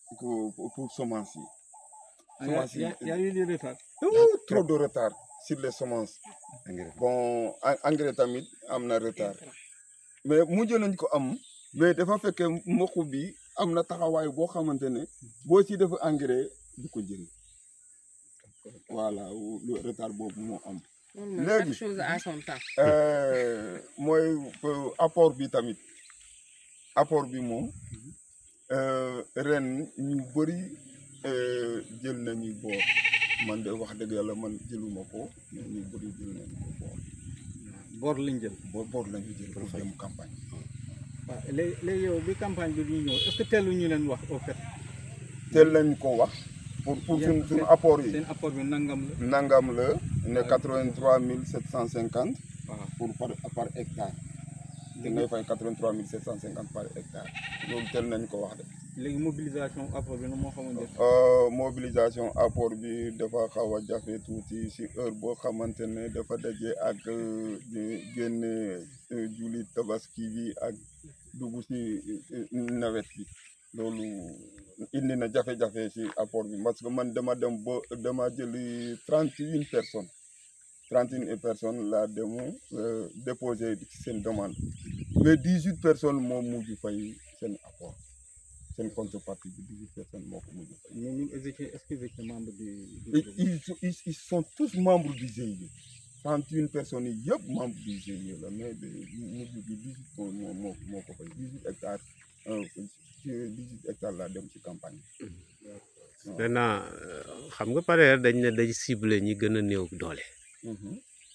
pour pour semence yi. Il y a, il y a- il y a eu du retard. Ouh, trop de retard sur les semences. engrais bon en- engrais tamit am na retard mais mujj nañ ko am mais dafa fekke mboq bi am na taxawaay boo xamante ne boo ci def engrais du ko jëriñ voilà lu retard boobu moo am. Normal, Léegi. chaque chose à son temps. Euh, mooy euh, apport bi tamit apport bi moom euh, ren ñu bëri euh, jël nañu boor man de wax dëgg yàlla man jëluma ko mais ñu bëri jël nañu ko boor bor lañ jël. boor boor lañu jël pour dem campagne. waaw léegi léegi yow bi campagne bi di ñëw est-ce que teelu ñu leen wax au fait. teel lañ ko wax pour pour Yéen suñ suñu seen- apport yi seen apport bi nangam la. nangam la ne quatre-vingt-trois mille sept cent cinquante waaw pour par par hectare te ngay fay quatre-vingt-trois mille sept cent cinquante par hectare loolu teel nañ ko wax de. léegi mobilisation apport bi nu moo xamoon def. Euh, mobilisation apport bi dafa xaw a jafe tuuti si heure boo xamante ne dafa daje ak euh, di génne euh, julli tabaski bi ak dugg si euh, nawet bi loolu indi na jafe-jafe si apport bi parce que man dama dem ba dama jëli trente et une personnes trente et une personnes laa demu euh, déposé seen demande mais dix huit personnes moo mujj fay seen apport seen contrepartie bi dix huit personnes moo ko mujj fay. mais ñun exécuté est-ce que vous êtes membre du. du Et groupe? ils, sont- ils, ils sont tous membres du GIE. 31 personnes yi yëpp membres du GIE la mais de mujj bi 18 moo moo moo moo ko fay 18 hectares euh, ci 18 hectares laa dem ci campagne bi. maintenant xam nga pareer dañ ne dañ ciblé ñi gën a néew doole Mhm.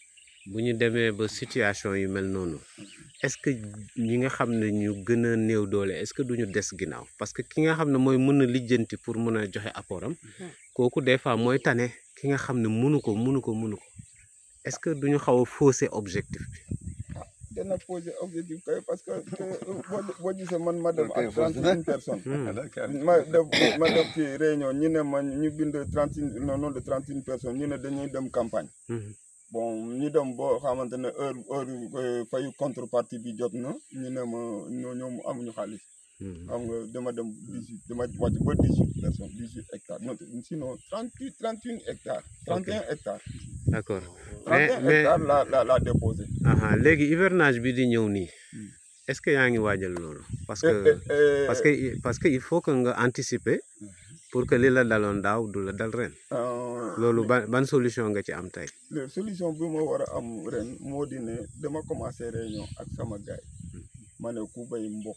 bu ñu demee ba situation yu mel noonu est-ce que ñi nga xam ne ñu gën a néew doole est-ce que duñu des ginnaaw parce que ki nga xam ne mooy mën a lijjanti pour mën a joxe apport am kooku des fois mooy tane ki nga xam ne mënu ko mënu ko mënu ko est-ce que duñu xaw a fausser objectif bi dana poser objectif kay parce que que boo boo gisee man ma dem Ok, ak fausse 31 personnes. Hmm. ma def ma def ci réunion ñu ne ma ñu bind 31 non non de 31 personnes ñu ne dañuy dem campagne. Mhm. bon ñu dem boo xamante ne heure heure euh, fayu contrepartie bi jot na ñu ne ma ñoo ñoom amuñu xaalis Mhm. xam nga dama dem dix huit dama wàcc ba dix huit personnes dix huit hectares non sinon trente huit trente une hectares trente et un hectares d'accord trente mais et un mais hectares la la la déposé aha léegi hivernage bi di ñëw nii Hmm. est-ce que yaa ngi waajal loolu parce Eh, que eh, eh, parce que parce que il faut que nga anticiper pour que li la daloon daaw du la dal ren euh, loolu ban ban solution nga ci am tey le solution bi ma war a am ren moo di ne dama commencé réunion ak sama gaay ma ne ku bay mboq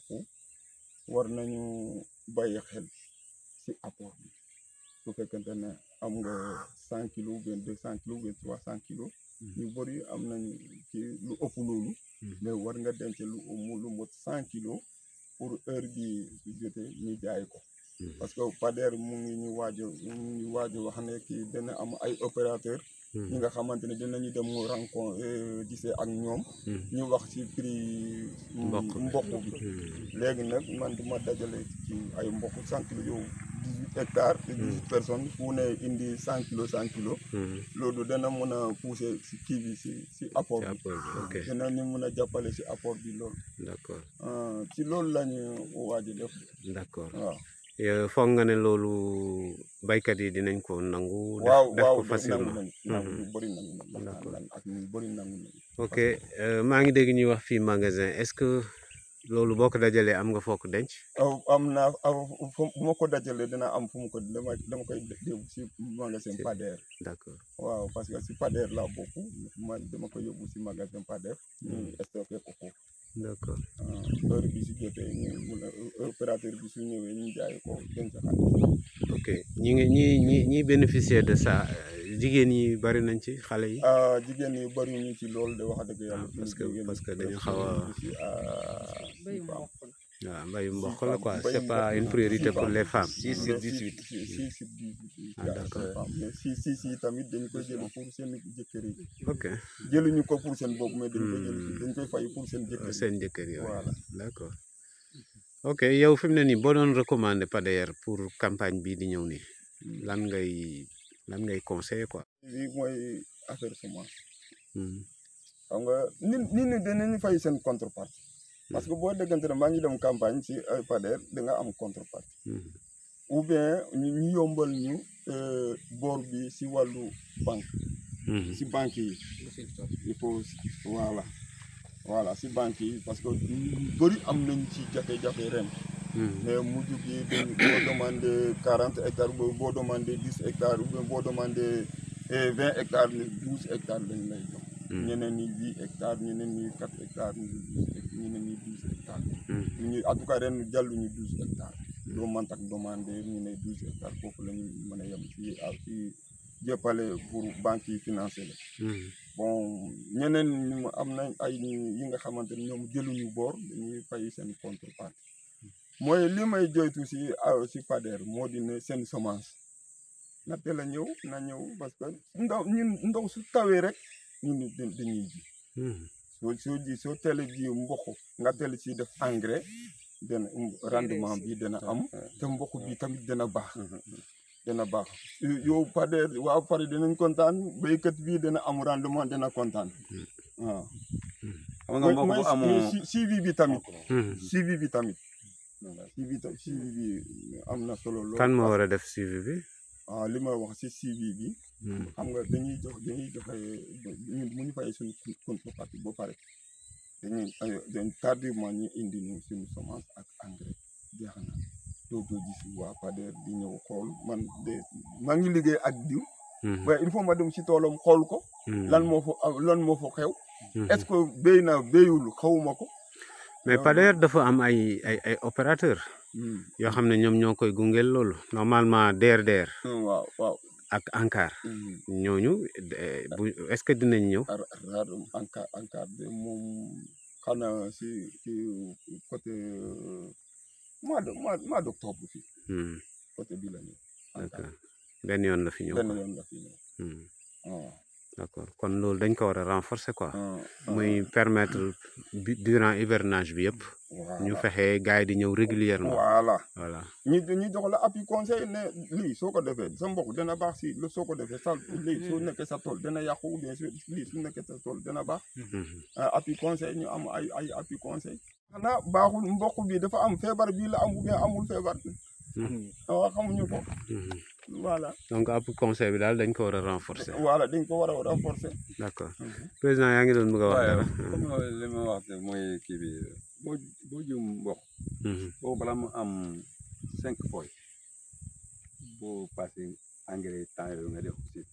war nañu bàyyi xel si apport bi su fekkente ne am nga cent kilos ou bien deux cent kilos ou bien trois cent kilos ñu bëri am nañu ci lu ëpp loolu mais war nga denc lu mu lu mot cent kilos pour heure bi su jotee ñu jaay ko parce que Pader mu ngi ñu waaj a mu ngi waaj a wax ne kii dana am ay opérateur ñi nga xamante ne dinañu dem rencontre gisee ak ñoom ñu wax ci prix Mboq bi. mboq bi léegi nag man du ma dajale ci ay mboq cent kilos yow dix huit hectares te dix huit personnes fu ne indi cent kilos cent kilos loolu dana mën a pousser si kii bi si si apport ci bi apport bi ok dinañu mën a jàppale si apport bi loolu d'accord Ah, ci loolu la ñu waaj a def d'accord waaw Euh, foog nga ne loolu baykat yi dinañ ko nangu def waaw def waaw ko nangu facilement nañu nangu Mhm. ñu bëri nangu nañu D'accord. lan ak ñu bëri nangu nañu ok euh, maa ngi dégg ñuy wax fii magasin est-ce que loolu boo ko dajalee am nga foo ko denc aw am naa aw fu bu ma ko dajalee dina am fu mu ko dama dama koy yóbbu si magasin Si. Pader d'accord waaw parce que si Pader laa bokk man dama koy yóbbu si magasin Pader ñu stocké ko foofu d'accord ah, heure bi si jotee ñu mun a opérateur bi su ñëwee ñu jaay ko denc xaalis ok ñi ngi ñi ñi ñi bénéficier de ça euh, jigéen ñi bari nañ ci xale yi ah jigéen ñi bëri ñu ci loolu de wax dëgg yàlla. parce que- jigéen ñi parce que dañu presque xaw a- ñu ci, ah, Béy six femmes. mboq la. waaw mbayu mboq Six la femmes, quoi mbayu c'est pas mboq, une six priorité pour femmes. les femmes Six sur Mais 18. six six sur 18. Ah, yaa d'accord. six femmes. mais six six yi tamit dañ koy jël pour seen jëkkër yi ok jëluñu ko pour seen bopp mais dañ koy jël Hmm. dañ koy fay pour seen jëkkër yi. seen jëkkër yooyu Voilà. d'accord ok yow fi mu ne nii boo doon recommander Pader pour campagne bii di ñëw nii lan ngay lan ngay conseiller quoi lii mooy affaire semence Hmm. xam nga nit nit ñi dinañu fay seen contrepartie parce que boo déggante ne maa ngi dem campagne si ay Pader da nga am contrepartie Hmm. ou bien ñu ñu yombal ñu euh, bor bi si wàllu banque Mhm. si banque yi il faut voilà voilà si banque yi parce que ñu bëri am nañ ci jafe-jafe ren Mhm. mais mujj gi dañ boo demandé quarante hectares boo boo demandé dix hectares ou bien boo demandé vingt hectares ni douze hectares lañ lay jox Mhm. ñeneen ñi huit hectares ñeneen ñi quatre hectares ñeneen ñi douze hectares Mhm. ñu en tout cas ren jàlluñu douze hectares doo mën tak demandé ñu ne douze hectares foofu la ñu mën a yem fii ak fii jëppale pour banques yi financé la Mhm. bon ñeneen ñu am nañ ay yi nga xamante ne ñoom jëluñu boor dañuy fay seen contrepartie mooy li may joytu si ah, si Pader moo di ne seen semence na teel a ñëw na ñëw parce que ndaw ñun ndox su tawee rek ñun da- dañuy ji Mhm. soo soo ji soo teel a ji mboq nga teel si def engrais dana rendement bi dana am te mboq bi tamit dana baax dana baax yow Pader waa Pader dinañ kontaan béykat bi dana am rendement dana kontaan waaw. xam nga mbokk bu mais amoo mais si- suivi bi tamit Mhm. suivi bi tamit voilà suivi ta- suivi bi am na solo lool. kan moo war a def suivi bi ah li ma wax si suivi bi Mhm. xam nga dañuy jox dañuy joxe ñun mu ñu fay suñu contrepartie ba pare dañuy dañ tardivement ñu indi ñu suñu semence ak engrais jeex na doo doo gis waa Pader di ñëw xool man de maa ngi liggéey ak diw Mhm. waaye il faut ma dem si toolam xool ko Mhm. lan moo fa lan moo fa xew Mhm. est-ce que béy na béyul xawuma ko mais Pader dafa am ay ay ay opérateur Hmm. yoo xam ne ñoom ñoo koy gungeel loolu normalement DRDR waaw waaw ak ANCAR Hmm. ñooñu eh, bu est-ce que dinañ ñëw ar ar ANCAR ANCAR de moom xanaa si si côté euh, mois de mois mois d'octobre fii Mhm. côté bi la ñu ANCAR d'accord benn yoon la fi ñëw benn quoi. yoon la fi ñëw Mhm. waaw d'accord kon loolu dañ ko war a renforcer quoi ah, muy permettre bi durant hivernage bi yëpp voilà ñu fexe gars yi di ñëw régulièrement voilà voilà ñu ñu jox la appui conseil ne lii soo ko defee sa mbokk dana baax si lu soo ko defee sa lii soo nekkee sa tool dana yàqu ou bien su lii su nekkee sa tool dana baax Mhm. ah, appui conseil ñu am ay ay appui conseil xanaa baaxul mbokk bi dafa am feebar bii la am ou bien amul feebar waaw xamuñu ko Mhm. voilà donc ab conseil bi daal dañ ko war a renforcer voilà dañ ko war a renforcer d'accord président yaa ngi doon bëgg a wax waaye dara comme li ma wax ne mooy kii bi boo boo jiw mboq Mhm. boobu balaa mu am cinq feuilles boo passé engrais temps yooyu nga def aussi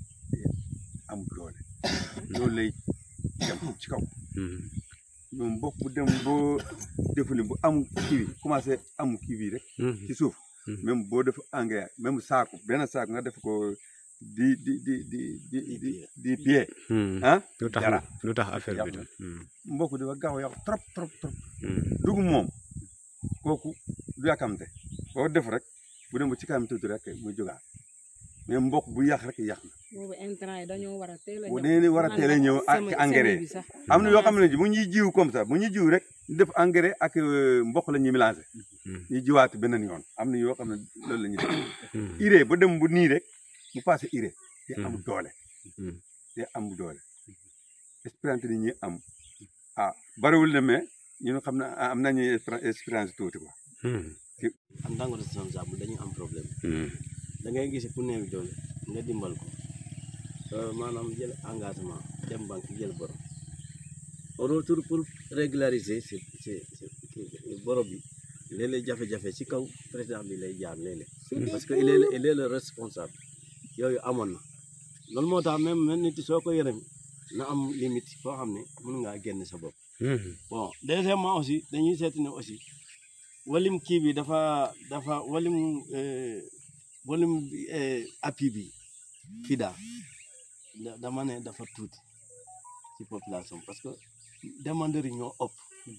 am doole loolu lay dem ci kaw Mhm. ñoom mboq bu dem boo defu ni bu am kii bi commencé am kii bi rek Mhm. ci suuf Mhm. même boo def engrais même saako benn saako nga def ko di di di di di di di pied Mhm. ah lu tax dara lu tax affaire bi yàqu na. tam Mhm. mbokk dafa gaaw a yàqu trop trop trop Mhm. dugub moom kooku du yàkkamte boo def rek bu dem ba ci kanam tuuti rek muy jógaat mais mboq bu yàq rek yàq na boobu intrant yi dañoo war a teel a bu ñëw. dee ni war a teel a ñëw ak Semi- engrais semi bi sax. am na yoo xam ne bu ñuy jiw comme ça bu ñuy jiw rek def engrais ak euh, mboq la ñuy mélangé Mhm. ñu jiwaat beneen yoon am na yoo xam ne loolu la ñuy def Mhm. urée ba dem bu nii rek mu passé urée te am Mhm. doole Mhm. te am doole espérance ni ñuy am ah bariwul ne mais ñun xam na am nañu espéra- espérance tuuti quoi Mhm. en tant que responsable dañu am problème Mhm. da ngay gis ku néew doole nga dimbal ko euh, maanaam jël engagement dem banque jël bor au retour pour régulariser c'est c'est c'est boro bi léeg-léeg jafe-jafe ci kaw président bi lay jaar léeg-léeg parce que il est il est le responsable yooyu amoon na loolu moo tax même même nit soo ko yërëm na am limite foo xam ne mën ngaa génn sa bopp Mhm. bon deuxièmement aussi dañuy seeti ne aussi walim kii bi dafa dafa walim euh, walim euh, appui bi FIDA da- dama ne dafa tuuti ci population parce que demandeurs yi ñoo ëpp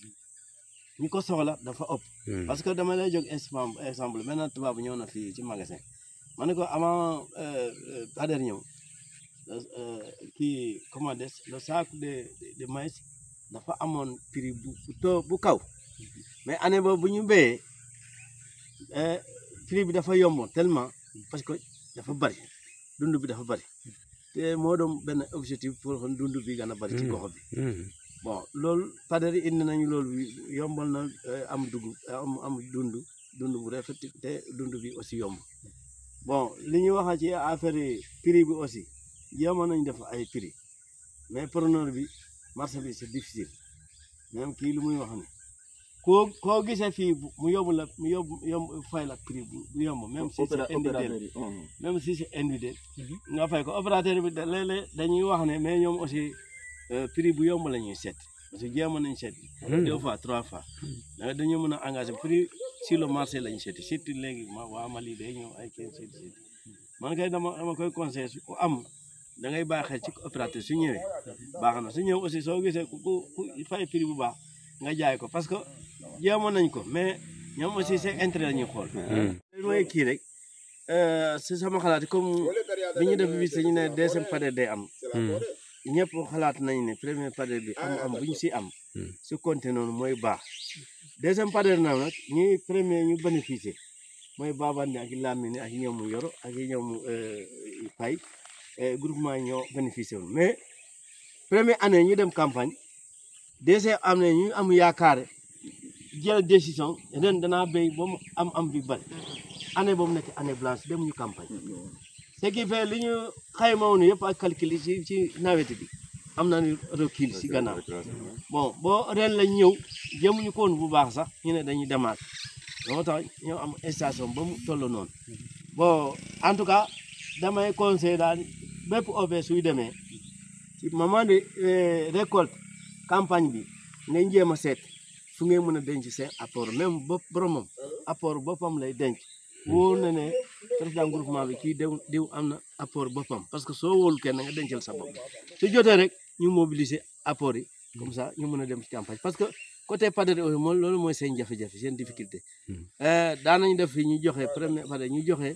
ñi ko soxla dafa ëpp Mhm. parce que dama lay jóg exemple exemple maintenant tubaab ñëw na fii ci magasin ma ne ko avant euh, euh, Pader ñëw euh, kii comment dire le sac de de, de maïs dafa amoon prix bu bu too bu kaw mais année boobu bu ñu béyee euh, prix bi dafa yomboon tellement parce que dafa bari dund bi dafa bari te moo doon benn objectif pour que dund bi gën a bari ci Mm. gox bi Mhm. bon loolu Pader yi indi nañu loolu yombal na euh, am dugub am am dund dund bu rafet te dund bi aussi yomb bon li ñu wax ci affaire yi prix bi aussi jéemoon nañ def ay prix mais preneur bi marché bi c'est difficile même kii lu muy wax ni koo koo gisee fii bu- mu yóbbu la mu yóbbu yomb fay la prix bu bu yomb même si c'est individuel même si c'est individuel nga fay ko opérateur bi da léeg-léeg dañuy wax ne mais ñoom aussi euh, prix bu yomb la ñuy seet parce que jéemoon nañ seet deux fois trois fois da dañoo mën a engagé prix sur le marché la ñu seeti surtout léegi ma waa Mali day ñëw ay kenn seeti seeti man kay dama dama koy conseillé su ku am da ngay bàyyi xel ci opérateur su ñëwee baax na su ñëw aussi soo gisee ku ku ku fay prix bu baax nga jaay ko parce que jéemoon nañ ko mais ñoom aussi seen intérêt la ñuy xool li mooy kii rek si sama xalaat comme bi ñu def visite ñu ne deuxième période day am ñëpp xalaat nañ ne premier période bi am am bu ñu si am su compté noonu mooy baax deuxième période na nag ñuy premier ñu bénéficier mooy Babandi ak Lamine ak ñoom Yoro ak ñoom Pay groupement yi ñoo bénéficier woon mais première année ñu dem campagne deuxième année ñu am yaakaar jël décision ren danaa béy ba mu am am bi bari année boobu nekk année blanche demuñu campagne ce qui fait li ñu xayma woon yëpp ak calcul yi ci ci nawet bi am na recul si gannaaw bon boo ren lañ ñëw jëmuñu ko woon bu baax sax ñu ne dañuy demaat moo tax ñoo am station ba mu toll noonu bon en tout cas damay conseillé daal bépp OP suy demee ci moment de euh, récolte campagne bi ngay jéem a seet fu ngay mën a denc seen apport même bopp boromam apport boppam lay denc wóor na ne président groupement bi kii diw diw am na apport boppam parce que soo wóolu kenn nga dencal sa bopp su jotee rek ñu mobiliser apport yi comme ça ñu mën a dem ci campagne parce que côté Pader aussi moom loolu mooy seen jafe-jafe seen difficulté daan nañu def fi ñu joxe premier Pader ñu joxe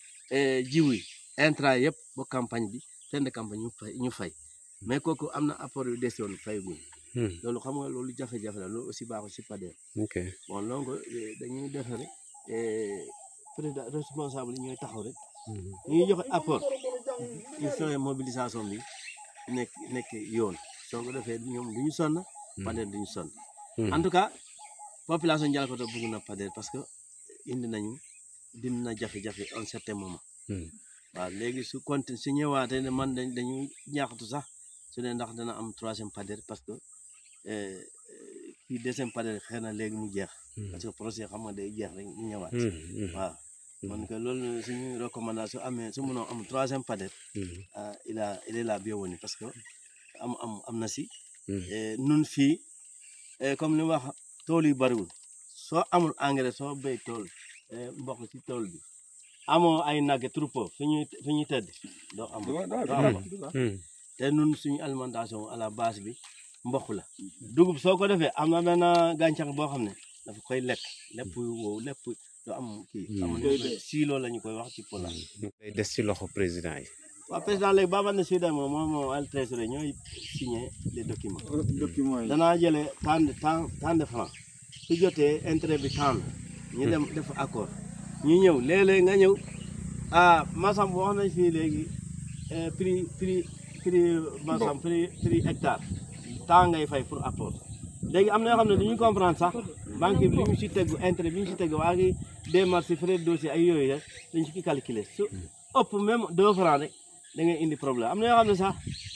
jiw yi intrant yëpp ba campagne bi fin de campagne ñu fay ñu fay mais kooku am na apport yu dese woon fay guñ loolu xam nga loolu jafe-jafe la loolu aussi baaxul si Pader ok bon donc eh, dañuy def rek eh, président responsable yi ñooy taxaw rek ñuy joxe apport ñu fexe mobilisation bi nekk nekk yoon soo ko defee ñoom du ñu sonn Pader du ñu sonn en tout cas population Ndialkoto bëgg na Pader parce que indi nañu dindi na jafe-jafe un certain moment waaw léegi su continue su ñëwaatee ne man dañ dañuy ñaaxatu sax su ne ndax dana am troisième Pader parce que eh, eh, kii deuxième Pader xëy na léegi mu jeex parce que projet xam nga day jeex rek ñu ñëwaat waaw man que loolu suñu recommandation amee su mënoo am troisième Pader ah il a il est la bienvenue parce que am am am na si Eh, nun fii eh, comme li wax tool yu bariwul soo amul engrais soo béy tool eh, mboq ci tool bi amoo ay nagge troupeau fi ñuy fi ñuy tëdd doo am doo am te nun suñu alimentation à la base bi mboq la dugub soo ko defee am na benn gàncax boo xam ne dafa koy lekk lépp wow lépp doo am kii am na silo la ñu koy wax ci pulaar day des ci loxo président yi waaw président léegi baba ne suy dem moom moom al trésorier ñooy signé les documents document yi danaa jëlee tant de tant tant de francs su jotee intérêt bi tant la ñu dem def accord ñu ñëw léeg-léeg nga ñëw ah masam wax nañ fii léegi eh, prix prix prix masam prix prix hectare temps ngay fay pour apport léegi am na yoo xam ne du ñu comprendre sax banque bi li ñu si tegu intérêt bi ñu si tegu waa ngi démarche frais de dossier ay yooyu rek dañ ci calculer su ëpp même deux francs rek da ngay indi problème am na yoo xam ne sax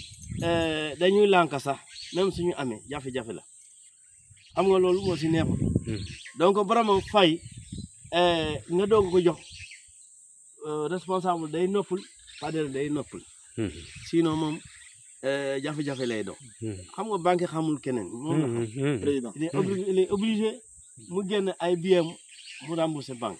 eh, dañuy lànk sax même suñu amee jafe-jafe la xam nga loolu moo si neexul donc borom fay eh, nga doog ko jox euh, responsable day noppul Pader day noppul sinon moom eh, jafe-jafe lay doon xam nga banque xamul keneen moom la xam président il est obligé il est obligé mu génn ay billets mu rembourser banque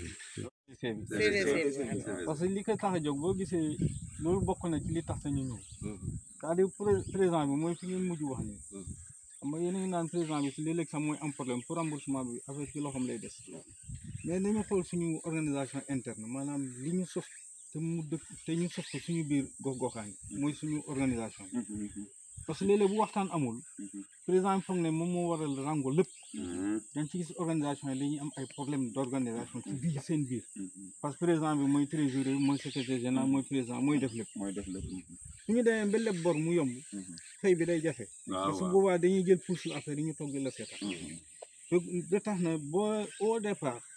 parce que li ko tax a jóg boo gisee loolu bokk na ci li tax sañu ñëw c'est-à-dire pré- président bi mooy fi ngeen mujj wax nii xam nga yéen a ngi naan président bi si léeg-léeg sax mooy am problème pour remboursement bi affaire ci loxoom lay des mais nañu xool suñu organisation interne maanaam li ñu sos te mu dëkk te ñu sos ko suñu biir gox-goxaan yi mooy suñu organisation parce que léeg-léeg bu waxtaan amul président bi foog ne moom moo waral rango lépp dañ ci gis organisation yi dañuy am ay problème d' organisation ci biir seen biir parce que président bi mooy trésorier mooy secrétaire général mooy président mooy def lépp mooy def lépp su ñu demee ba leb bor mu yomb fay bi day jafe parce que boobaa dañuy jël pousse affaire yi ñu toog di la seetaan donc de tax na boo au départ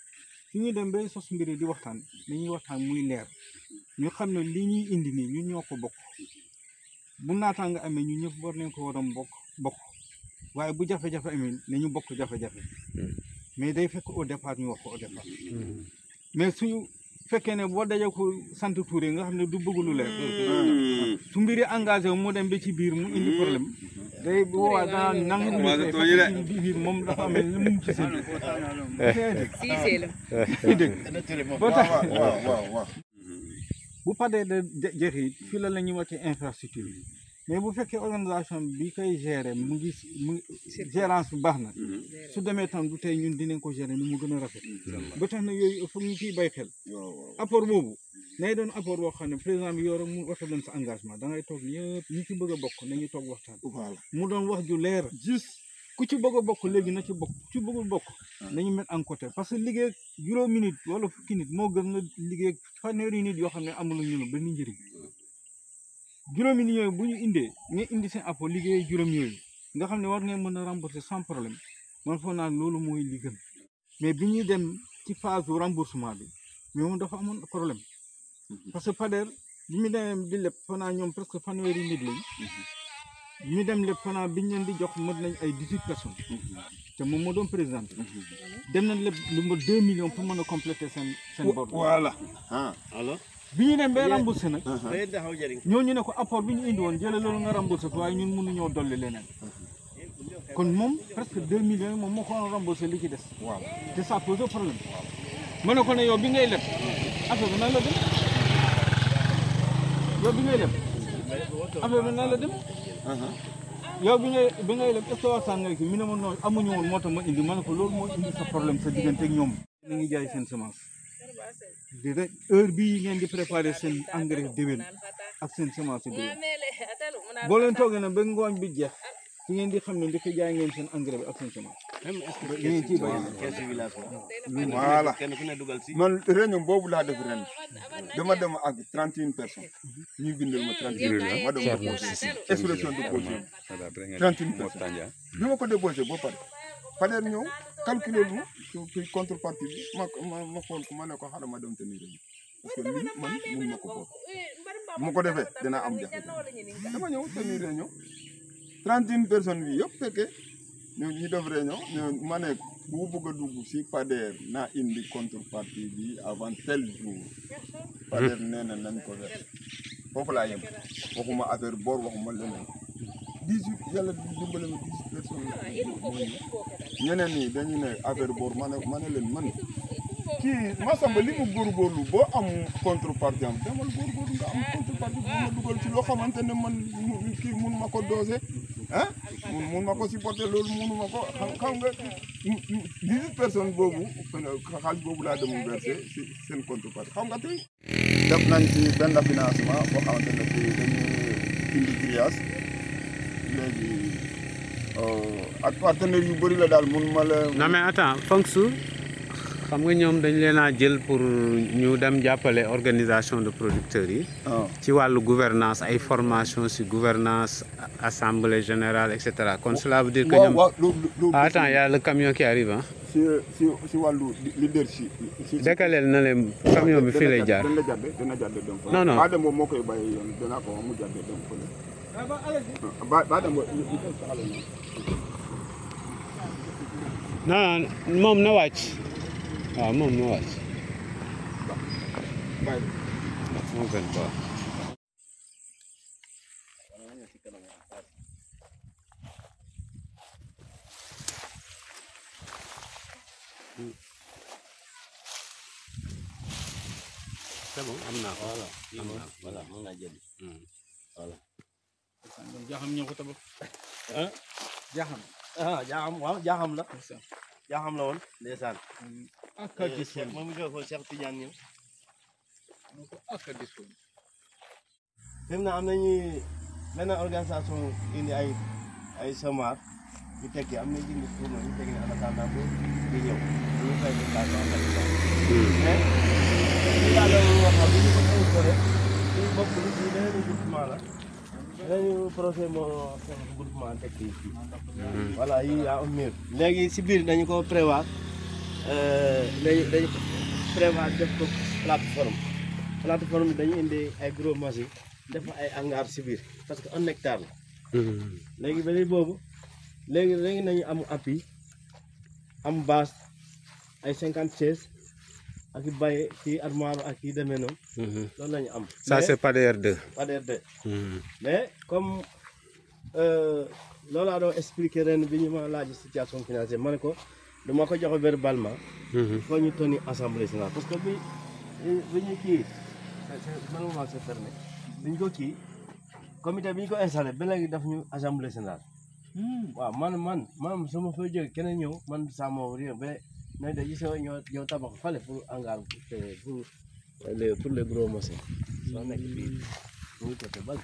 su ñuy dem bay sos mbiri di waxtaan dañuy waxtaan muy leer ñu xam ne li ñuy indi nii ñun ñoo ko bokk bu naataanga amee ñu ñëpp war nañ ko war a bokk bokk waaye bu jafe-jafe amee nañu bokk jafe-jafe mais day fekk au départ ñu wax ko au départ mais suñu fekkee ne boo dajee ko sant Touré nga xam ne du bëgg lu leer su mbiri engagé wu mu dem ba ci biir mu indi problème day bu boobaa danaa nangu mu Commencé fay tooñi de. fekk ci biir moom dafa amee lu mu ci seen Siisee la. dégg boo tax waaw waaw waaw waaw bu padee de je- jeex it fii la la ñuy wàcce infrastructure yi mais bu fekkee organisation bi koy gérer mu ngi mu gérance bi baax na su demee tam du tey ñun dinañ ko gérer ni mu gën a rafet ba tax na yooyu il faut ñu ciy bay xel waaw waaw apport boobu nay doon apport boo xam ne président bi yow rek mu waxta doon sa engagement da ngay toog ñëpp ñi ci bëgg a bokk nañu toog waxtaan voilà mu doon wax ju leer juste ku ci bëgg a bokk léegi na ci bokk ku ci bëggul bokk nañu mettre en côté parce que liggéey ak juróomi nit wala fukki nit moo gën nga liggéey ak fanweeri nit yoo xam ne amul ñu benn njëriñ juróomi nit yooyu bu ñu indee nga indi seen apport liggéey juróom yooyu nga xam ne war ngeen mën a rembourser sans problème man foog naa loolu mooy li gën mais bi ñuy dem ci phase su remboursement bi mais moom dafa amoon problème parce que Pader bi mu demee di leb fanaa ñoom presque fanweeri nit lañ ñu dem lépp fanaa biñ leen di jox mën nañ ay dix huit personnes te moom moo doon président dem nañ lépp lu ma deux millions pour mën a compléter seen seen bor voilà ah alors bi ñu dem bay remboursé nag day taxaw jëriñ ñooñu ne ko apport bi ñu indi woon jële loolu nga remboursé ko waaye ñun mënuñoo dolli leneen kon moom presque deux millions yi moom moo ko waroon remboursé li ci des waaw te ça pose problème ma ne ko ne yow bi ngay leb affaire bi nan la dem yow bi ngay leb affaire bi nan la dem yow bi ngay bi ngay leb est-ce que waxtaan nga ki mi ne ma noonu amuñu woon moo tax ma indi ma ne ko loolu moo indi sa problème sa diggante ak ñoom na ngi jaay seen semence di rek heure bii ngeen di préparer seen engrais déwén ak seen semence déwén boo leen toogee nag ba ngooñ bi jeex ci ngeen di xam ne ndeke jaay ngeen seen engrais bi ak seen semence même est-ce que ngeen ciy bay keesu village voilà kenn ku ne dugal si man réunion boobu laa def ren dama dem ak trente et une personnes ñuy bindal ma trente et une ma dem déposé expression de caution trente et une personnes bi ma ko déposé ba pare Pader ñëw calculer lu su ci contrepartie bi ma ma ma xool ko ma ne ko xaaral ma dem tenir réunion parce que lii man mun ma ko boot bu ma ko defee dinaa am jafe-jafe dama ñëw tenir réunion trente et une personnes bi yëpp fekkee ñu ñu def réunion ñu ma ne bu bëgg a dugg si Pader naa indi contrepartie bi avant tel jour Pader nee na nañ ko def foofu laa yem waxuma affaire boor waxuma leneen dix huit yàlla dimbale ma dix huit personnes mooy ñeneen ñi dañu ne affaire boor ma ne ma ne leen man kii Massamba li mu góorgóorlu boo am contrepartie am demal góorgóorlu nga am contrepartie bu ma dugal ci loo xamante ne man mu- kii mun ma ko doser ah mun mun ma ko supporter loolu munu ma ko xam xam nga dix huit personnes boobu xaalis boobu laa dem versé si seen contrepartie xam nga tey def nañ ci benn financement boo xamante ne bii dañu indi grillage léegi ak partenaires yu bëri la daal mun ma la. non mais attends Fongsu xam nga ñoom dañ leen a jël pour ñu dem jàppale organisation de producteurs yi ah ci wàllu gouvernance ay formation si gouvernance assemblée générale et cetera kon cela veut dire que waaw ñoom waaw loolu loolu. ah attends y a le camion qui arrive ah si si si wàllu leadership. si décaleel na leen camion bi fii lay jaar dana jàdde dana jàdde dem fa. Non, non. Ba dem boobu moo koy bàyyi yoon danaa ko wax mu jàdde dem fa ba ba dem boobu ñu ñu ko saxale noonu. non non moom na wàcc waaw moom na wàcc bàyyi moo gën quoi c'est bon am naa ko voilà am naa ko voilà mën naa jël jaaxam ñoo ko tabax ah jaaxam ah jaaxam waaw jaaxam la jaaxam la woon ndeysaan ak a gis Cheikh moom mi koy ko Cheikh Tidiane ñëw ak a gis fi mu ne am nañu benn organisation indi ay ay semar ñu tekki am na jindi pour ñu tekki ne en attendant ba di ñëw ñu fay ko kaas en attendant mais li yàlla wax xam li ñu ko instauré suñu bopp li ñu beneen groupement la beneen projet moo fexe groupement tekki fii voilà yi yaa am miir léegi si biir dañu ko prévoir dañu dañu prévoir def ko plateforme plateforme bi dañu indi ay gros machine def fa ay hangar si biir parce que un hectare la léegi ba léegi boobu léegi léegi nañu am appui am base ay cinquante chaises ak i baye kii armoire ak yi demee noonu loolu la ñu am ça c'est Pader 2 Pader 2 mais comme loolu laa doon expliquer ren bi ñu ma laaj situation financière ma ne ko dama ko joxe verbalement il faut ñu tonni assemblée générale parce que bi bi ñu kii mënuma se fermé bi ñu ko kii comité bi ñu ko installé ba léegi daf ñu assemblée générale waaw man man man su ma fay jógee keneen ñëw man sama rien ba ne de gis nga ñoo ñoo tabax fale pour hangar pour les pour les gros machines soo nekk fii mu ngi côté bal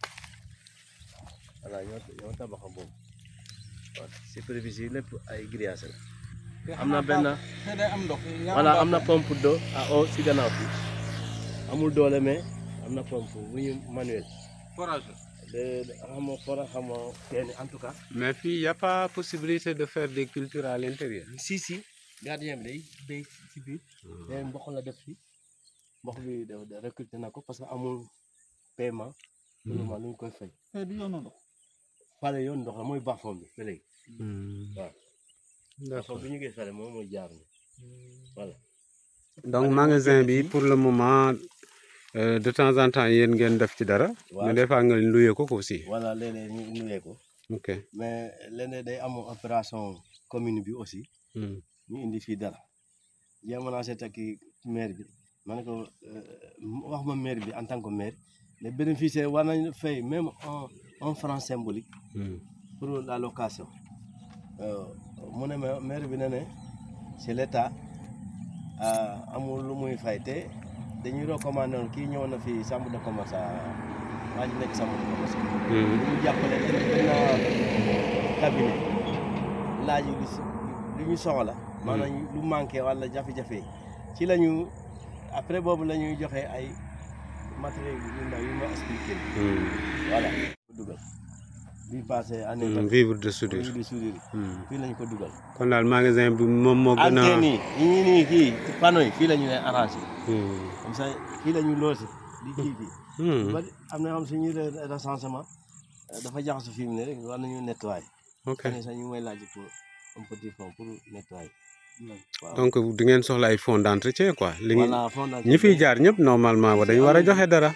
voilà ñoo ñoo tabax boobu waaw superficie lépp ay grillage la am na benn te day am ndox voilà am na pompe d'eau à eau si gannaaw bi amul doole mais am na pompe bu ñu manuel forage de xam nga fora xam nga teen en tout cas mais fii y a pas possibilité de faire des cultures à l'intérieur si si gardien bi day day si biir te mboq la def fi mboq bi da da recruté na ko parce que amul paiement pour le moment lu ñu koy fay te du yoonu ndox fale yoon ndox la mooy baaxoon bi ba léegi waaw d'accord baaxoon bi ñu koy fale moom mooy jaar ni voilà donc magasin bi pour le moment euh, de temps en temps yéen ngeen def ci dara Waaw. mais des fois nga loué ko ko aussi voilà léeg-léeg ñu nuyee ko ok mais léeg-léeg day am opération commune bi aussi Hmm. ñu indi fii dara jéem naa seet ak maire bi ma ne ko wax ma maire bi en tant que maire les bénéficiaires war nañu fay même un un franc symbolique Hmm. pour la location Euh, mu ne ma maire bi ne ne c'est l'état ah, amul lu muy fay te dañuy recommandé woon kii ñëw na fi chambre de commerce waa ji nekk chambre de commerce Hmm. lu ñu jàppale indi benn cabinet laaj lu si lu ñu soxla maanaam lu manqué wala jafe-jafe ci la ñu après boobu la ñuy joxe ay matériel yu ndaw yu ma expliqué Hmm. voilà ko dugal bi passé année Hmm. tam vivre de soudure di soudure Hmm. fii la ñu ko dugal kon daal magasin bi moom moo gën a antenne yi yi ñii nii kii panneau yi fii la ñu leen arrangé Hmm. comme ça fii la ñu loose di kii fii Hmm. ba am na xam suñuy re- recensement euh, dafa jaxasu fi mu ne rek war nañu nettoyer ok xëy na sax ñu ngi may laaj pour un petit fond pour nettoyer waaw donc di ngeen soxla ay fonds d'entretien quoi li ngi voilà fond ñi fiy jaar ñëpp normalement wa dañu war a joxe dara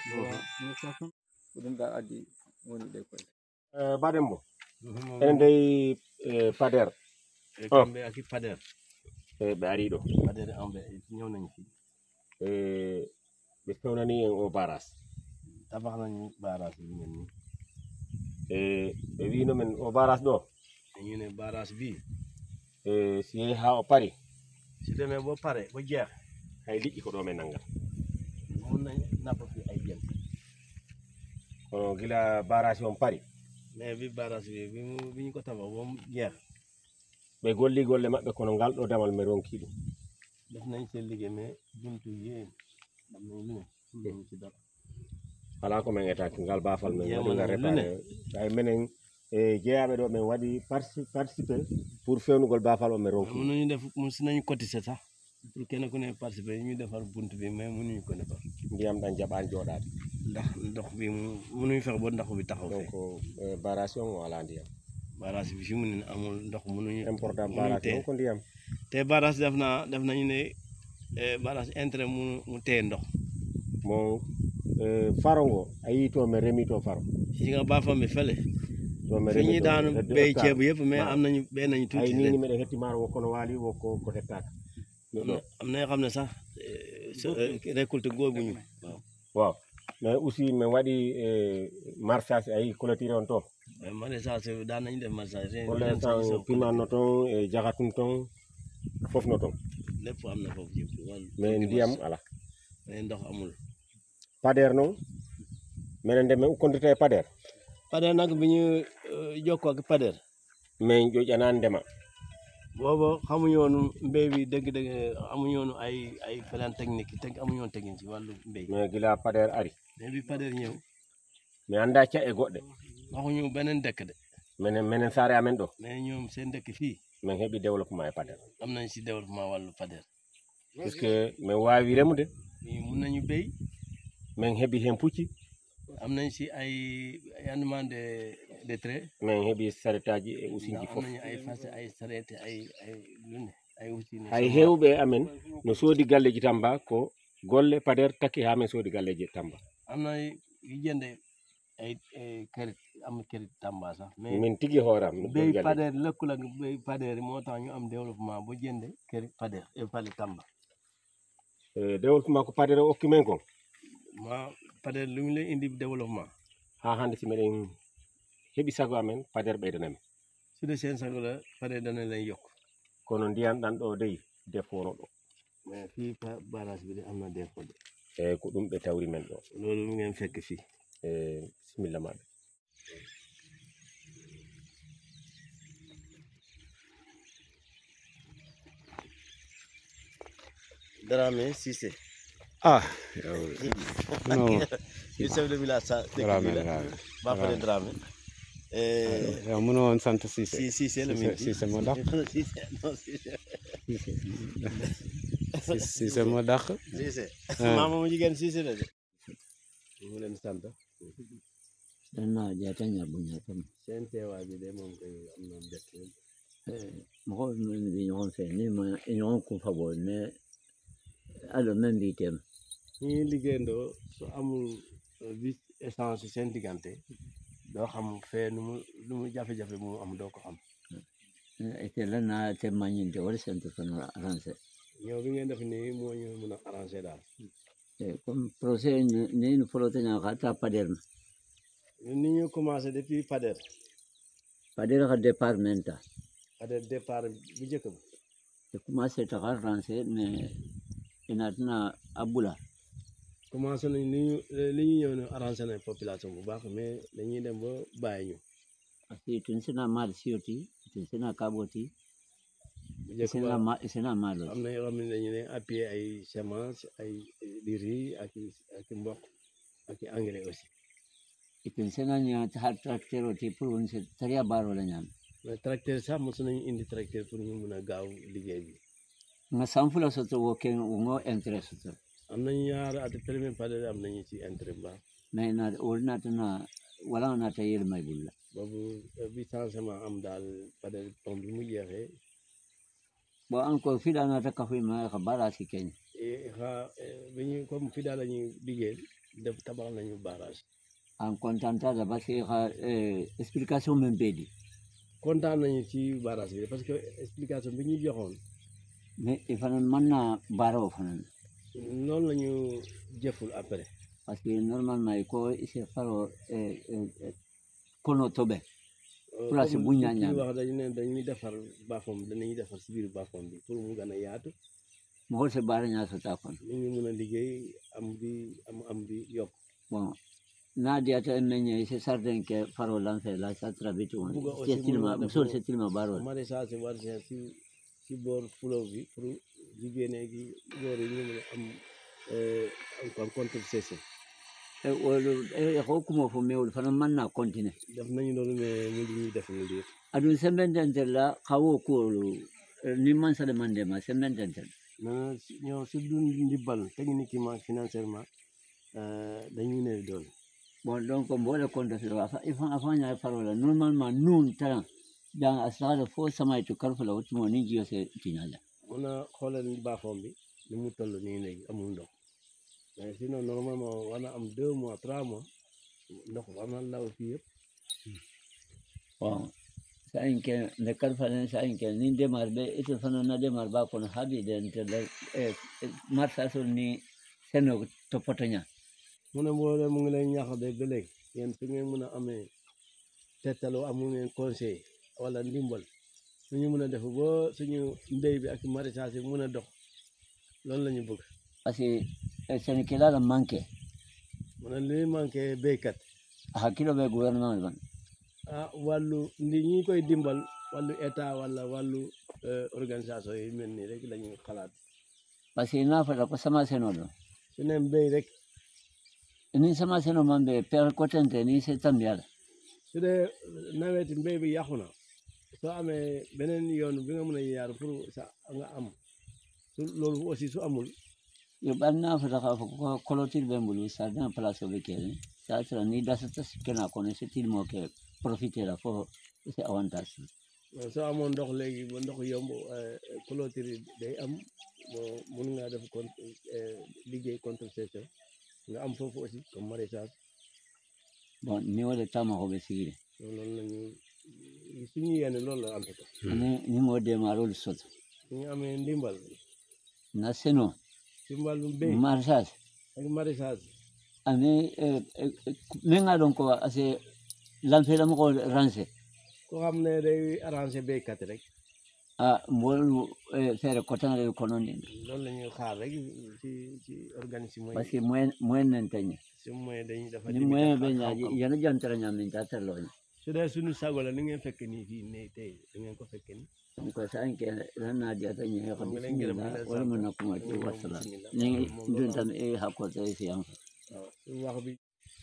ɗum da addi woni ɗe koye baɗen mo enen dey e pader Oh. kamɓe aki pader e ɓe ari ɗo pader amɓe ñëw nañu fi e ɓe fewnani en o baras tabax nañu barrage bi ngeen ni e ɓe wino men o baras ɗo dañu ne barrage bi e si yehi ha o pari su demee ba pare ba jeex hay liƴƴi ko ɗo men nanggat mun nañ napp fi ay jën kono gila barage on pari mais bi barrage bi bi mu bi ñu ko tabax ba mu jeex ɓe golli golle maɓɓe kono ngal ɗo damal mi ronki ɗum def nañ seen liggéey mais buntu yéen am nañ lu ne ñu ci dara ala ko men etaki ngal bafal men Jeemono waɗiga lu ne. réparé ay menen e jeeyaɓe ɗo min waɗi partici- participé pour fewnugol bafal o min ronki mënuñu def mu si nañu cotiser sax pour kenn ku ne participer ñu defar bunt bi mais mënuñu ko defar ndiyam ɗan jaɓani joɗade ndax ndox bi mu mënuñu fex ba ndox bi taxaw donc fee e barage on o ala ndiyam barrage bi fi mu ne amul ndox mënuñu important mënuñu barage téye on ko ndiyam te barrage def naa def nañu ne eh, barrage intérêt mu mu téye ndox mo e faro ngo a yii to mi remi to faro si nga baafam bi fële to mi fi remi ñuy to daanu hedde béy hectare. ceeb yëpp mais waaw. am nañu béy nañu ay tuuti ni de ni mbiɗa hetti maaro wokko no waali wokko ko hettaka am na am na yoo xam ne sax eh, so- eh, récolte googuñu waaw waaw mais aussi min waɗi e marchage a yii clôture on to mais maraîchage daan nañu def maraîchage pour ren l'instant sax pimanno toon e jahatum toon fof no toon lépp am na foofu yëpp wàllu mais ndiyam ala mais ndox amul pader noon minen nde min ukkondita e pader Pader nag bi ñu eh, jokkoo ak Pader min ƴoƴanani ndema booba xamuñu woon mbéy bi dëgg-dëgg amuñu woon ay ay plan technique teg amuñu woon technique ci wàllu mbéy mais gila pader ari mais bi Pader ñëw mi anda caɗe goɗɗe waxuñu beneen dëkk de minen minen saare amen ɗo mais ñoom seen dëkk fii min heɓi développement e pader am nañ si développement wàllu pader puisque min wawi remude mun nañu béy min heɓi hen pucci am nañ si ay rendement de de trait min heɓi saretaji e usiji am foof nañu ay fas ay sarete ay ay lune ay usine hay hewɓe amen no soodi galleji tamba ko golle pader takki ha min soodi galleji tamba am na yu jënde ay ay kërit am kërit Tamba sax mais min tigui hooram no béy galle pader lëkkul ak béy pader yi moo tax ñu am développement ba jënde kërit pader et pali Tamba Eh, développement ko pader o okki men ko ma pader lu mu leen indi développement ha hande si miɗen heeɓi sago amen pader ɓeydanami su dee seen sago la pader dana leen yokk kono ndiyan ɗan ɗo dey defono ɗo mais fii pa- barrage bi de am na défaut de eyyi ko ɗum ɓe tawri men ɗo loolu mu ngeen fekk fii e bisimilla maɗa Dramé Cissé ah non le chef de village sa dëkk Dramé bi la Dramé Bafale Dramé Eh, yow mënu woon sant Cissé si Cissé la Cissé minti Cissé moo dàq Cissé non Cissé Cissé moo dàq Cissé Ah. maama mu jigéen Cissé la de mu leen sant danna jata ñabuña kam seen teewaay bi de moom koy am na bett mɔgɔ min bɛ ɲɔgɔn fɛ ni ma ɲɔgɔn kun fa bɔ mɛ alɔ min b'i tɛm ñi liggéeyandoo su amul vice essence seen diggante doo xam fee nu mu nu mu jafe-jafe mu am doo ko xam ite la na tɛ ma ɲin tɛ wari sɛnti fana aranse ñëw bi ngeen def nii moo ñu mun a arrangé daal comme procès ni ni fɔlɔ tɛ ɲa ka taa pader ma ñun ni ñu commencé depuis Pader pader ka départ men ta Pader départ bu njëkk ba e commencé ta ka aranse mais ina tɛna a bula commencé nañ ni ñu li ñu ñëw ne arrangé nañ population bu baax mais dañuy dem ba bàyyi ñu parce que tun sina maal siyo ti tun sina kabo ti bu njëkk sina ba ma sina maalo am na yoo xam ne dañu ne appuyé ay semence ay di riz ak i ak i mboq ak i engrais aussi tun sina ɲa har tracteur o ti pour won se tariya baaro la ɲaami mais tracteur sax mosu nañu indi tracteur pour ñu mun a gaaw liggéey bi nga san fula soto wo ken wo ŋo intérêt soto am nañu ñaar at premier Pader am nañu ci intérêt bu baax mais na wol nata na wala nata yelmay bulla boobu bi changement am daal Pader pom bi mu jeexee bo encore fiɗa nata kafoyma ka bara si keñ eh, xa eh, bi ñu comme fi daal la ñuy liggéey def tabax nañu barrage en contentade parce que ka explication men ɓeeɗi kontaan nañu ci barrage bi parce que explication bi ñu joxoon mais i fana manna bara o fanan noonu la ñu jëful après parce que normalement i ko ise faro kono toɓe Place bu Comme ñaañaan. li wax dañu ne dañuy defar baaxoom danañuy defar si biir baaxoom bi pour mu gën a yaatu mogol se bara ñasota kon nit ñi mun a liggéey am bi am am bi yokk bon na diyata en meñe se sarden ke faro lanfe la sa trabiti on Buga aussi se tilma mun na musol def se tilma baro maraîchage war see si si boor fleuve bi pour jigéen gi góor yi ñu mun a am eh, am contre-saison e wolu e ko kumo fo mewol fana manna continue def nañu loolu mais mujj ñuy def mu liir aɗum sembententer la kawo kuwolu ni mansade mandema sembententer mais ñoo si du ndimbal techniquement financièrement euh, dañuy néew doole bon donc mboɗe compte filo ifan afaña parola normalement nun taran dan asahada fo samay to karfula wotumo ni jiyo se tiñala mun a xoolal baaxoom bi ni mu toll nii léegi amul ndox mais sinon normalement war na am deux mois trois mois ndox war na law fii yëpp bon sa inke nde karfalen sa inke ni démarre ɓe ite fana na démarre ba kono haaɓi ɗen tele marchasol ni seno toppotoña mu ne mboole mu ngi leen ñaax de ba léegi yéen fi ngeen mun a amee tettaloo amul ngeen conseil wala ndimbal suñu mun a def ba suñu mbéy bi ak maraîchage bi mun a dox loolu la ñu bëgg parce que sene kelala manque mu ne li manqué béykat a hakkilo ɓe gouvernement ban ah wàllu ndi ñi koy dimbal wàllu état wala wàllu euh, organisation yi mel nii rek la ñuy xalaat parce que na fata ko sama seno ɗo su ne mbéy rek ni sama seno man ɓe per cotente ni se tambiyala su dee nawet mbéy bi yàqu na soo amee beneen yoon bi nga mën a yaar pour sa nga am su loolu aussi su amul yo ɓanna fota ka ko coloture ɓe mbulu sardin place oɓe kene sa sera ni dasata kena kono c'est tellement que profiter la fo c'est avantage soo amoon ndox léegi ba ndox yomb clôture day am bon mun ngaa def con liggéey contresaison nga am foofu aussi comme maraîchage bon ni wole tamakoɓe sigiri loolu la ñu suñu yéene loolu la en tout cas ni ni mo demarol soto suñu amee ndimbal na seno ci wàllum béy maraîchage ak maraîchage ani min ga ɗon ko ase lanfeɗamoko rancé ko xam ne day arrangé béykat rek a mbol feere cotanre konondi loolu la ñuy xaar rek ci ci organisme par ce que moyen moyen nen teñe si moyen dañuy dafa ni moyen ɓe ñaaji yana jantara ñamin ta terloñe su dee suñu sago la ni ngeen fekk nii fii ne tey da ngeen ko fekk nii ɗum ko sa enke ranna diyata ñehe ko Xam nga leen gërëm di bisimilla leen wala sant. mo nakkumati wassalam Bismillah. ni Moom ɗum loolu tan e hakkote e siyan waaw suñu wax bi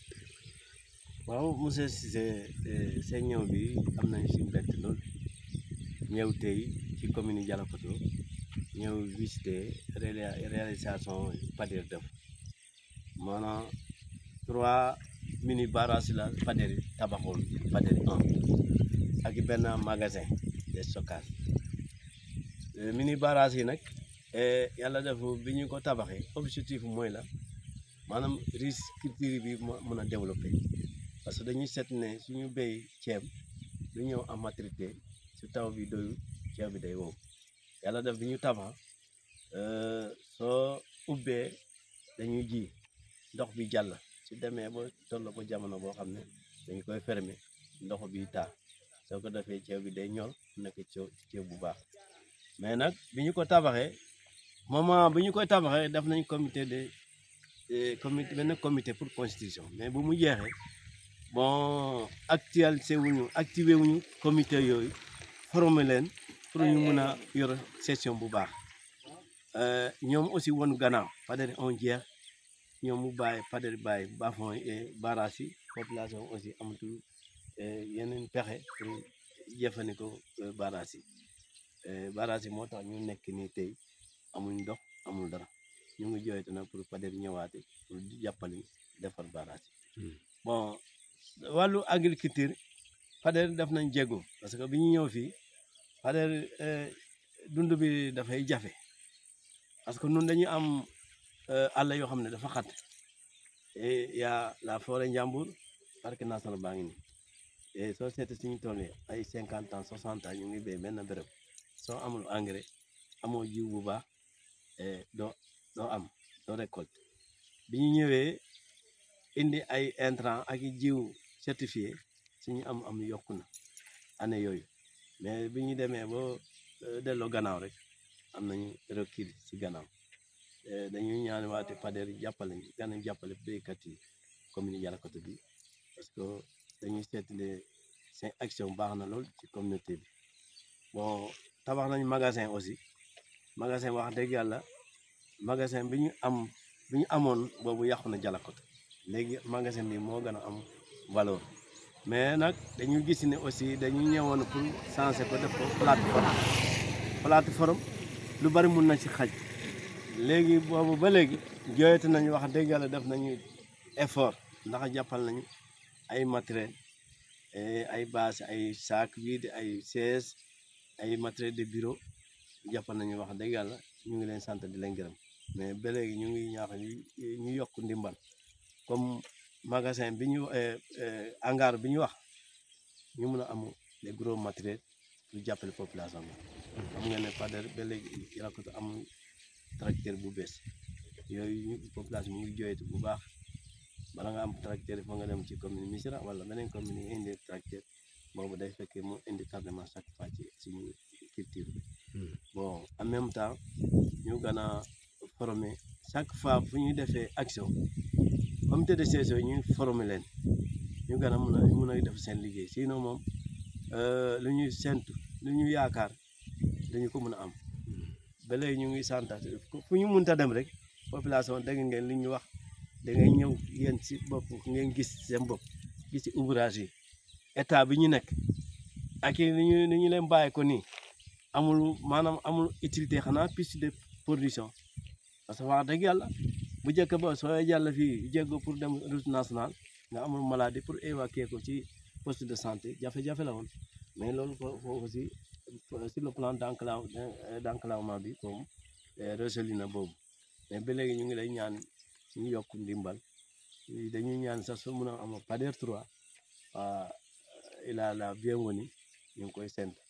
waaw monsieur Cissé seen ñëw bi am nañu si mbett lool ñëw tey ci commune Dialokoto ñëw visiter réa- réalisation Pader Def maanaam trois mini barrages la Pader tabaxoon Pader 1 ak benn magasin de stockage Euh, mini barrages yi nag eh, yàlla def bi ñu ko tabaxee objectif mooy la maanaam risque culture bi mo- mën a développer parce que dañuy seet ne suñu béy ceeb du ñëw en maturité su taw bi doyul ceeb bi day wow yàlla def bi ñu tabax euh, soo ubbee dañuy ji ndox bi jàll su demee ba toll ko jamono boo xam ne dañu koy fermer ndox bi taa soo ko defee ceeb bi day ñor nekk ceeb ceeb bu baax mais nag bi ñu ko tabaxee moment bi ñu koy tabaxee def nañ comité de eh, comité benn comité pour constitution mais bu mu jeexee bon actualisé wuñu activé wuñu comité yooyu formé leen pour ñu mun a yor session bu baax Euh, ñoom aussi won gannaaw Pader on jeex ñoom mu bàyyi Pader bàyyi bafon et barrage yi population aussi amatul eh, yeneen pexe pour jëfandikoo euh, barrage yi Eh, barrage yi moo tax ñu nekk nii tey amuñ ndox amul dara ñu ngi jooytu nag pour Pader ñëwaate pour di jàppale defar barrage yi bon wàllu agriculture Pader def nañ jéego parce que bi ñu ñëw fii Pader eh, dund bi dafay jafe parce que nun dañuy am eh, àll yoo xam ne dafa xat et y a la forêt Njambur parc national baa ngi nii et soo seetee suñu tool yi ay cinquante ans soixante ans ñu ngi béy benn béréb soo amul engrais amoo jiw bu baax eh, doo doo am doo récolte bi ñu ñëwee indi ay intrant ak i jiw certifié suñu am am yokku na année yooyu mais bi ñu demee ba eh, delloo gannaaw rek am nañu recul ci gannaaw Eh, dañuy ñaan waate Pader jàppale ñu gën a jàppale béykat yi commune Dialokoto bi parce que dañuy seetlee seen action baax na lool ci communauté bi bon tabax nañu magasin aussi magasin wax dëgg yàlla magasin bi ñu am bi ñu amoon boobu yàqu na Dialokoto léegi magasin bi moo gën a am valeur mais nag dañu gis ne aussi dañu ñëwoon pour changer ko def ko plateforme plateforme lu bari mun na ci xaj léegi boobu ba léegi jooyatu nañu wax dëgg yàlla def nañu effort ndax jàppal nañu ay matériel eh, ay bâche ay sac vide ay chaise ay matériel de bureau jàppal nañu wax dëgg yàlla ñu ngi leen sant di leen gërëm mais ba léegi ñu ngi ñaax ñu ñu yokk ndimbal comme magasin bi ñu eh, eh, hangar bi ñu wax ñu mun a am les gros matériels pour jàppale population bi xam nga ne Pader ba léegi Dialokoto amul tracteur bu bees yooyu ñu population mu ngi jooytu bu baax bala nga am tracteur foo nga dem ci commune Missirah wala beneen commune yi indi tracteur boobu day fekkee mu indi tardement chaque fois ci suñu culture bi bon en même temps ñu gën a former chaque fois fu ñuy defee action comité de gestion ñu former leen ñu gën a mun a mun a def seen liggéey sinon moom euh, lu ñuy sentu lu ñu yaakaar dañu ko mën a am ba léegi ñu ngi santaat fu ñu mënta dem rek population dégg ngeen li ñu wax da ngay ñëw yéen si bopp ngeen gis seen bopp gis ci ouvrage yi état bi ñu nekk ak ni ñu ni ñu leen bàyyi ko nii amul maanaam amul utilité xanaa piste de production parce que wax dëgg yàlla bu njëkk ba soo jàll fii jéego pour dem route nationale nga amul maladie pour évacuer ko ci poste de santé jafe-jafe la woon mais loolu foofu aussi sur le plan d'enclave d'enclavement bi comme résolu na boobu mais ba léegi ñu ngi lay ñaan ñu yokk ndimbal dañuy ñaan sax su mun a am Pader 3 il a la bienvenue ñu ngi koy séntu